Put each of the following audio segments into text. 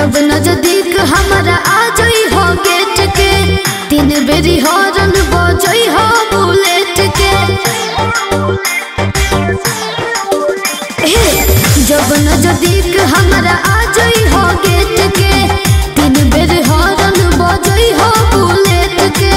जब नजदीक हमारा आ जाई हो गेट के तीन बेरी हॉर्न बजई हो बुलेट के हे, जब नजदीक हमारा आ जाई हो गेट के तीन बेरी हॉर्न बजई हो बुलेट के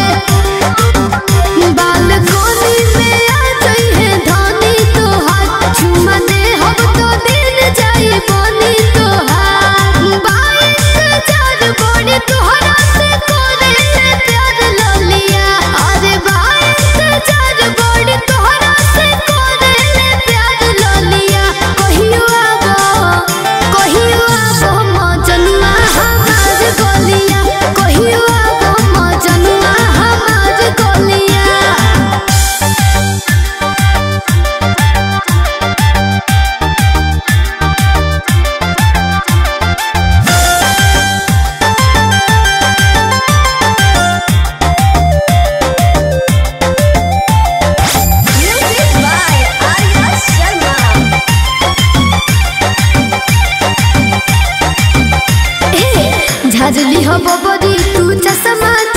बालकोनी में आ जाई है धनी तोहार चुमा दे हम तो दिन जाई बनी तोहार बाइक चार बड़ी तोहरा से करे ले प्यार ललिया अरे बाइक चार बड़ी तोहरा से करे ले प्यार ललिया कहियो आबो कहियो आबो मजनुआ हमार गलिया कहियो आबो मजनुआ हमार गलिया Music by Arya Sharma. झाजली हो बबरी तू चश्मा